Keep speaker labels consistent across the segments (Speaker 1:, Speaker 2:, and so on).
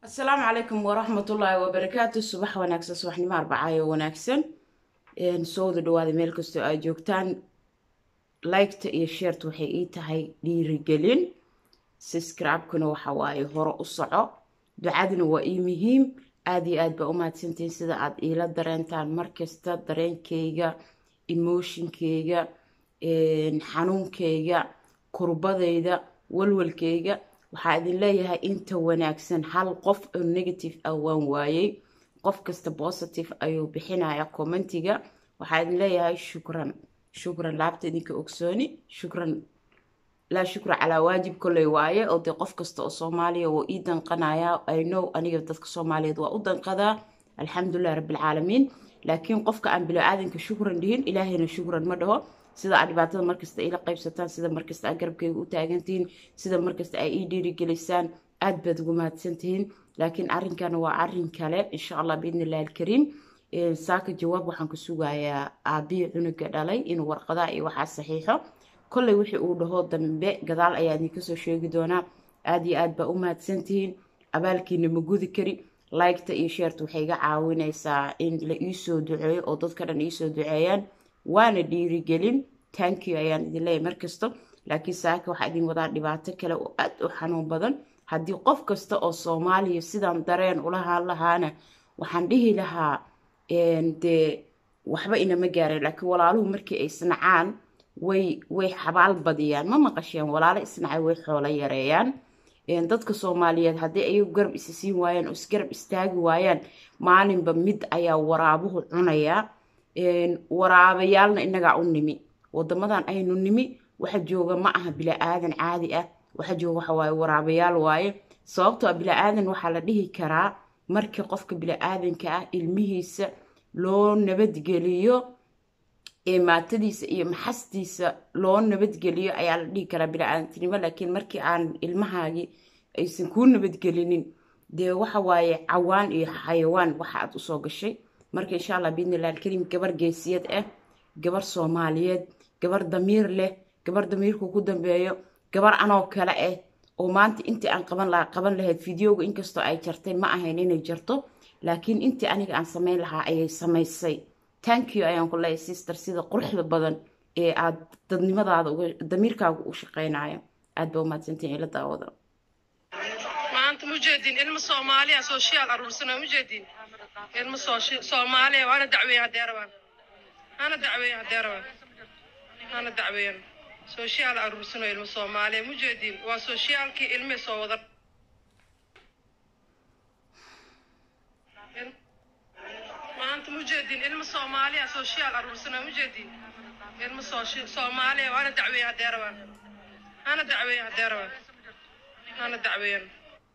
Speaker 1: asalaamu calaykum waraxmatullaahi wabarakaatu subax wanaagsan subaxnimo arbacaayo wanaagsan soo wada dhawaada meel kastoo aad joogtaan liketa iyo sheerta waxay ii tahay dhiirigelin siscribekuna waxa waaye hore u soco ducaduna waa ii muhiim aada iyo aad baa u mahadsantihiin sida aad iila dareentaan markasta dareenkayga emotionkayga xanuunkayga kurbadayda walwalkayga waxaa idin leeyahay inta wanaagsan hal qof oo negative ah waan waayey qof kasta positive ayuu bixinaya commentiga waxaa idin leeyahay shukran shukran laabta idinka ogsooni shukran laa shukra calaa waajib kolley waaye oo dee qof kasta oo soomaaliya wuu ii danqanayaa i know aniga dadka soomaaliyeed waa u danqadaa alxamdulilah rabbilcaalamiin laakiin qofka aan bilo-aadanka shukran dhihin ilaahayna shukran ma dhaho sida aad dhibaatada markasta ila qaybsataan sida markasta aad garabkayga u taagantihiin sida markasta ay ii dhiirigelisaan aad baad ugu mahadsantihiin laakiin arrinkana waa arrin kale insha allah biidni illahi alkariim saaka jawaab waxaan ku sugayaa aabihii cunuga dhalay inuu warqadaha iyo waxaa saxiixo kolley wixii uu dhaho dambe gadaal ayaa idinka soo sheegi doonaa aad iyo aad baa u mahadsantihiin abaalkiina ma gudi kari liketa iyo sheerta waxay iga caawinaysaa in la iisoo duceeyo oo dadka dhan iisoo duceeyaan waana dhiirigelin tankiyo ayaan idin leeyahy markasta laakiin saaka waxaa idin wadaa dhibaato kale oo aad u xanuun badan haddii qof kasta oo soomaaliya sidaan dareen ulahaan lahaana waxaan dhihi lahaa dee waxba inama gaareen laakiin walaaluhu markii ay isnacaan way way xabaal badiyaan ma maqasheen walaalo isnacay way xoolo yareeyaan dadka soomaaliyeed haddii ayagu garab isa siin waayaan oo isgarab istaagi waayaan maalinba mid ayaa waraabuhu cunayaa waraabayaalna inagaa u nimi wadamadan aynu nimi waxa jooga ma aha bila-aadan caadi ah waxa jooga waxa waaye waraabayaal waaye sababtoo a bila-aadan waxaa la dhihi karaa markii qofka bila-aadanka ah ilmihiisa loo nabadgeliyo maatadiisa iyo maxastiisa loo nabadgeliyo ayaa la dhihi karaa bila-aadantinimo laakiin markii aan ilmahaagii aysan kuu nabadgelinin dee waxa waaye cawaan iyo xayawaan waxa aad usoo gashay marka insha allah biidni illah alkariim gabar geesiyad ah gabar soomaaliyeed gabar damiir leh gabar damiirku ku dambeeyo gabar anoo kale ah oo maanta intii aan qaban lahaa qaban lahayd videoga inkastoo ay jartay ma ahayn inay jarto laakiin intii aniga aan samayn lahaa ayay samaysay tankiyo ayaan ku leeyahay sister sida quruxda badan ee aad dadnimadaada damiirkaaga u shaqeynayo aad ba umahadsantiin ila daawada
Speaker 2: maanta mujeedin ilmo soomaaliya social aruursano mujeedin ilmo soomaaliya waana dacweeyan haddee rabaan hana dacweeyan haddee rabaan hana dacweeyan social aruursano ilmo soomaaliya mujeedin waa sociaalkii ilmihii soo wada maanta mujeedin ilmo soomaaliya social aruursano mujeedin ilmo soomaaliya waana dacweeyan haddee rabaan hana dacweeyan haddee rabaan hana dacweeyan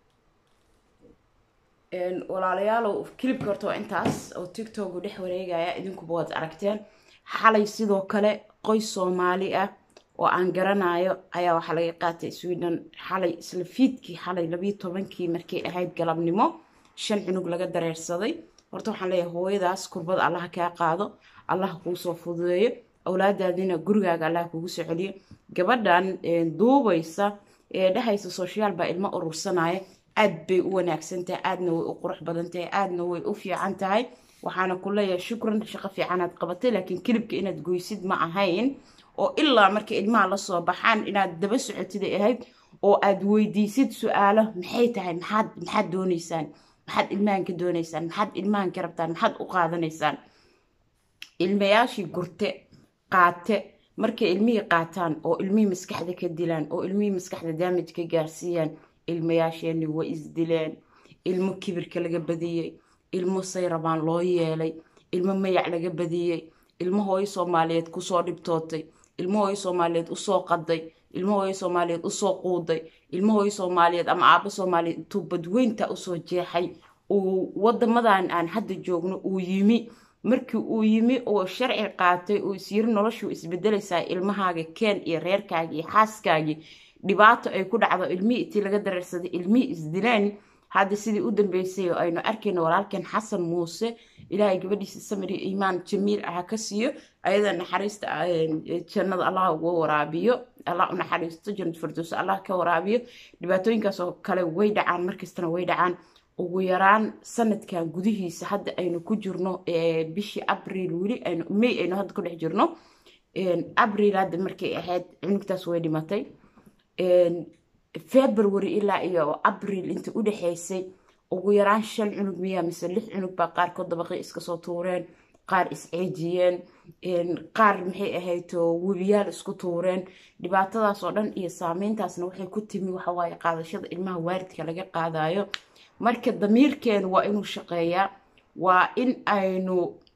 Speaker 1: walaalayaalow kilibka horta waa intaas oo tictoku dhex wareegaya idinkuba waad aragteen xalay sidoo kale qoys soomaali ah oo aan garanayo ayaa waxaa laga qaatay sweden xalay isla fiidkii xalay labiyo tobankii markay ahayd galabnimo shan cunug laga dareersaday horta waxaan leeyahay hooyadaas kurbada allaha kaa qaado allaha kuu soo fududeeyo awlaadaadina gurigaaga allaha kugu soo celiyo gabadhan duubaysa ee dhehaysa social baa ilmo urursanaya aad bay u wanaagsan tahay aadna way u qurux badan tahay aadna way u fiican tahay waxaana ku leeyahay shukran shaqo fiicanaad qabatay laakiin kilibka inaad goysid ma ahayn oo ilaa marka ilmaha lasoo baxaan inaad daba socotiday ahayd oo aad weydiisid su-aalo maxay tahay maxaad maxaad dooneysaan maxaad ilmahan ka dooneysaan maxaad ilmahan ka rabtaan maxaad u qaadanaysaan ilmayaashii gurte qaate markay ilmihii qaataan oo ilmihii maskaxda ka dilaan oo ilmihii maskaxda daamaj ka gaarsiiyaan ilmayaasheeni way isdileen ilmo kibirka laga badiyey ilmo say rabaan loo yeelay ilmo mayac laga badiyey ilmo hooyo soomaaliyeed kusoo dhibtootay ilmo hooyo soomaaliyeed usoo qaday ilmo hooyo soomaaliyeed usoo quuday ilmo hooyo soomaaliyeed ama aabo soomaaliyeed intuu badweynta usoo jeexay uu wadamadan aan hadda joogno uu yimi markii uu yimi oo sharci qaatay uu isyiri noloshuu isbedelaysaa ilmahaaga keen iyo reerkaagii iyo xaaskaagii dhibaato ay ku dhacdo ilmihii intii laga dareersaday ilmihii isdileen hadda sidii u dambeysay oo aynu arkayno walaalkan xasan muuse ilaahay gabadhiisa samir iyo iimaan jamiil aha ka siiyo ayada naxariista jannada allah uga waraabiyo allah u naxariisto jannad firdows allah ka waraabiyo dhibaatooyinkaas oo kale way dhacaan markastana way dhacaan ugu yaraan sanadkan gudihiisa hadda aynu ku jirno bishii abriil weli aynu may aynu hadda ku dhex jirno abriil hadda markay ahayd cunugtaas way dhimatay february ilaa iyo abriil inta u dhexaysay ugu yaraan shan cunug miyaa mise lix cunug baa qaarkood dabaqii iska soo tuureen qaar isceejiyeen qaar maxay ahayd webiyaal isku tuureen dhibaatadaas oo dhan iyo saameyntaasna waxay ku timi waxawaaye qaadashada ilmaha waaridka laga qaadayo marka damiirkeenu waa inuu shaqeeyaa waa in aynu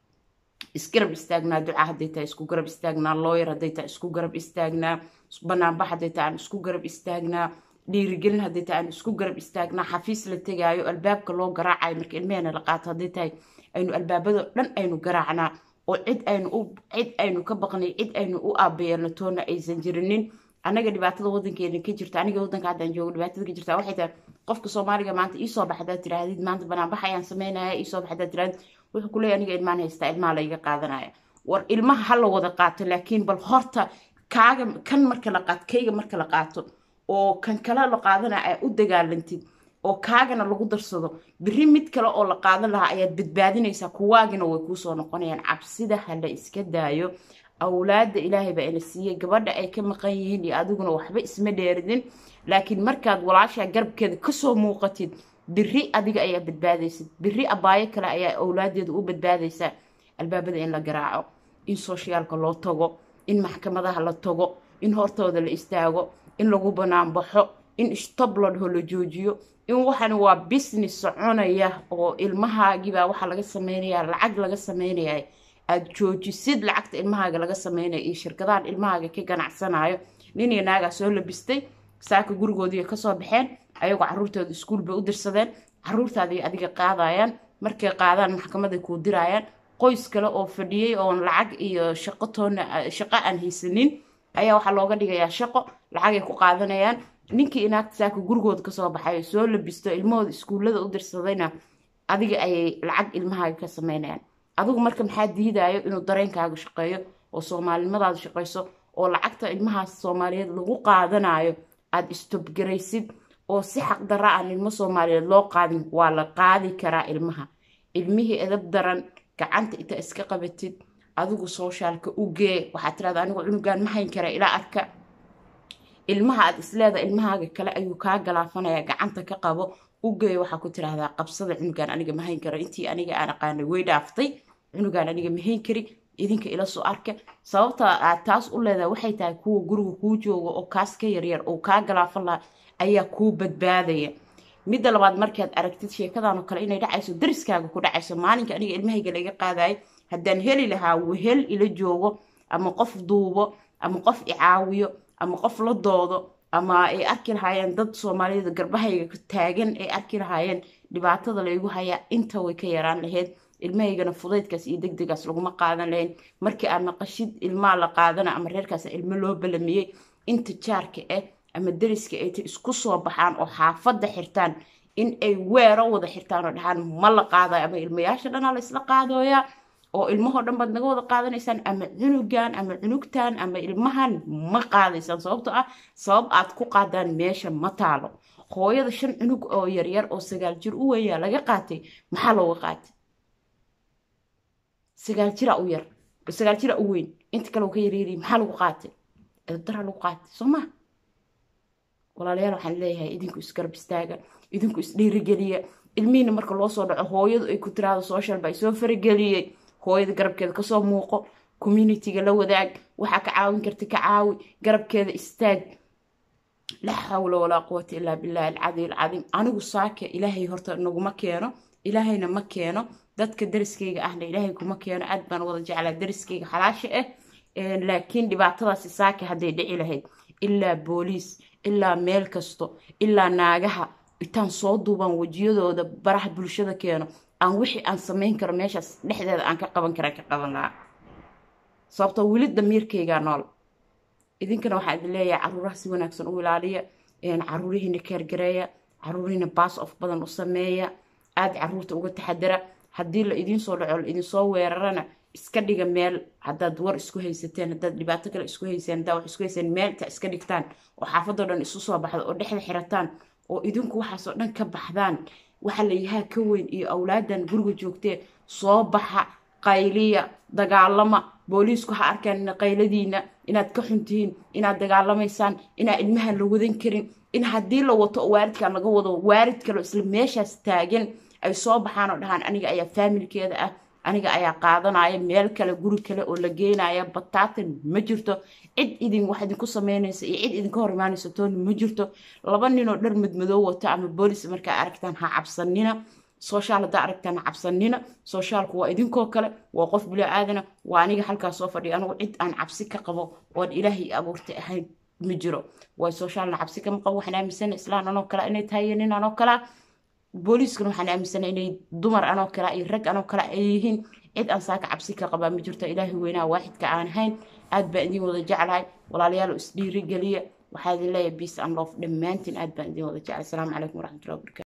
Speaker 1: isgarab istaagnaa duca hadday tahay isku garab istaagnaa looyar hadday tahay isku garab istaagnaa banaanbax hadday tahay aan isku garab istaagnaa dhiirigelin hadday tahay aan isku garab istaagnaa xafiis la tegaayo albaabka loo garaacayo marka ilmeheena la qaato hadday tahay aynu albaabado dhan aynu garaacnaa oo cid aynu u cid aynu ka baqnay cid aynu u aabeeyano toona aysan jirinin annaga dhibaatada wadankeena ka jirta aniga wadanka haddaan joogo dhibaatada ka jirta waxay tahay qofka soomaaliga maanta iisoo bax hadaad tirahdid maanta banaanbax ayaan sameynaya iisoo bax hadaad tirahdid wuxuu ku leeyahy aniga ilmaan haystaa ilmaha layga qaadanaya war ilmaha ha la wada qaato laakiin bal horta kaaga kan marka la qaato kayga marka la qaato oo kan kale la qaadanaya ay u dagaalantid oo kaagana lagu darsado biri mid kale oo la qaadan lahaa ayaad badbaadinaysaa kuwaagina way kuusoo noqonayaan cabsida ha la iska daayo awlaada ilaahay baa ina siiyey gabadha ay ka maqan yihiin iyo adiguna waxba isma dheeridin laakiin markaad walaashaa garabkeeda kasoo muuqatid biri adiga ayaa badbaadaysid biri abaayo kale ayaa awlaadeeda u badbaadaysaa albaabada in la garaaco in sooshiyaalka loo tago in maxkamadaha la tago in hortooda la istaago in lagu banaanbaxo in stabladho la joojiyo in waxan waa business soconaya oo ilmahaagibaa waxaa laga sameynaya lacag laga sameynaya aad joojisid lacagta ilmahaaga laga sameynaya iyo shirkadahan ilmahaaga ka ganacsanayo nin iyo naagaa soo labistay saaka gurigoodii kasoo baxeen ayagoo caruurtooda iskuul bay u dirsadeen caruurtaadii adiga qaadayaan markay qaadaan maxkamaday kuu dirayaan qoys kale oo fadhiyey oon lacag iyo shaqo toona shaqo aan haysanin ayaa waxaa looga dhigayaa shaqo lacagay ku qaadanayaan ninkii inaagta saaka gurigooda kasoo baxay soo labisto ilmahooda iskuullada u dirsadayna adiga ayay lacag ilmahaaga ka sameynayaan adigu marka maxaa diidayo inuu dareenkaaga shaqeeyo oo soomaalinimadaada shaqeyso oo lacagta ilmahaas soomaaliyeed lagu qaadanayo aada istobgaraysid oo si xaqdarra aan ilmo soomaaliyeed loo qaadin waa la qaadi karaa ilmaha ilmihii edab daran gacanta inta iska qabatid adigu sooshaalka u gee waxaad tirahda anigu cunugaan ma hayn kara ilaa arka ilmaha aad isleeda ilmahaaga kale ayuu kaa galaafanaya gacanta ka qabo u geeyo waxaa ku tirahdaa qabsada cunugaan aniga ma hayn karo intii aniga aan aqaanay way dhaaftay cunugaan aniga ma hayn kari idinka ila soo arka sababta aad taas u leedahay waxay tahay kuwa guriga kuu jooga oo kaas ka yaryar oo kaa galaafan laha ayaa kuu badbaadaya midda labaad markaad aragtid sheekadan oo kale inay dhacayso dariskaaga ku dhacayso maalinka aniga ilmahayga laga qaadayo haddaan heli lahaa wehel ila joogo ama qof duubo ama qof icaawiyo ama qof la doodo ama ay arki lahaayeen dad soomaaliyada garbahayga taagan ay arki lahaayeen dhibaatada laygu hayaa inta way ka yaraan lahayd ilmahaygana fudaydkaas iyo deg degaas laguma qaadan lahayn markii aad maqashid ilmaa la qaadana ama reerkaas ilmo loo balamiyey inta jaarka ah ama dariska ay ta isku soo baxaan oo xaafadda xirtaan in ay weero wada xirtaan oo dhahaan ma la qaadayo ama ilmayaasha dhanaa la isla qaadooyaa oo ilmahoo dhan baad naga wada qaadanaysaan ama cunugan ama cunugtan ama ilmahan ma qaadaysaan sababtoo ah sabab aad ku qaadaan meesha ma taalo hooyada shan cunug oo yaryar oo sagaal jir u weyaa laga qaatay maxaa looga qaatay sagaal jira u yar sagaal jira u weyn inta kale ka yaryari maxaa lagu qaatay edabdaraa lagu qaatay soo ma walaalayaal waxaan leeyahay idinku isgarab istaaga idinku isdhiirigeliya ilmihiina marka loo soo dhaco hooyadu ay ku tiraahdo social baa soo farageliyey hooyada garabkeeda kasoo muuqo communitiga la wadaag waxaa ka caawin karta ka caawi garabkeeda istaag laa xawla walaa quwata ilaa billahi alcadi alcadiim anigu saaka ilaahay horta naguma keeno ilaahayna ma keeno dadka dariskayga ahna ilaahay kuma keeno aad baan wada jeclaa dariskayga xalaasha ah laakiin dhibaatadaasi saaka hadday dhici lahayd ilaa booliis ilaa meel kasto ilaa naagaha intaan soo duubaan wejiyadooda baraha bulshada keeno aan wixii aan samayn karo meeshaas dhexdeeda aan ka qaban kara ka qaban lahaa sababtoo weli damiirkaygaa nool idinkana waxaa idin leeyahay caruuraha si wanaagsan u ilaaliya caruurihiina keergareeya caruurihiina baas of badan u sameeya aada caruurta uga taxadara haddii la idiin soo dhaco la idinsoo weerarana iska dhiga meel haddaad war isku haysateen haddaad dhibaato kale isku hayseen haddaad wax isku hayseen meel inta iska dhigtaan oo xaafadoo dhan isu soo baxda oo dhexda xirataan oo idinku waxaasoo dhan ka baxdaan waxa la yahaa ka weyn iyo awlaadan guriga joogtee soo baxa qayliya dagaalama booliisku ha arkaan qayladiina inaad ka xuntihiin inaad dagaalamaysaan inaa ilmahan la wadan karin in haddii la wato oo waaridkan laga wado waarid kale isla meeshaas taagan ay soo baxaan oo dhahaan aniga ayaa faamilkeeda ah aniga ayaa qaadanaya meel kale guri kale oo la geenaya bataatan ma jirto cid idin wax idinku sameynaysa iyo cid idinka hor imaanaysa tooni ma jirto laba ninoo dhar madmadoo wato ama boolis markaa aragtaan ha cabsanina sooshaal haddaa aragtaan ha cabsanina sooshaalku waa idinkoo kale waa qof bilo aadana waa aniga halkaas soo fadhiya anigu cid aan cabsi ka qabo oon ilaahay abuurtay ahayn ma jiro waay soshaalna cabsi kama qabo waxaan aaminsana islaan anoo kale inay tahay iyo nin anoo kalea booliiskana waxaan aaminsana inay dumar anoo kale iyo rag anoo kale ay yihiin cid aan saaka cabsi ka qabaa ma jirto ilaahay weynaha waaxidka aan ahayn aad baan idin wada jeclahay walaalayaal isdhiirigeliya waxaa idin leeyahay biace and love dhammaantiin aad baan idin wada jeclay asalaamu calaykum waraxmatullahi wabarakatu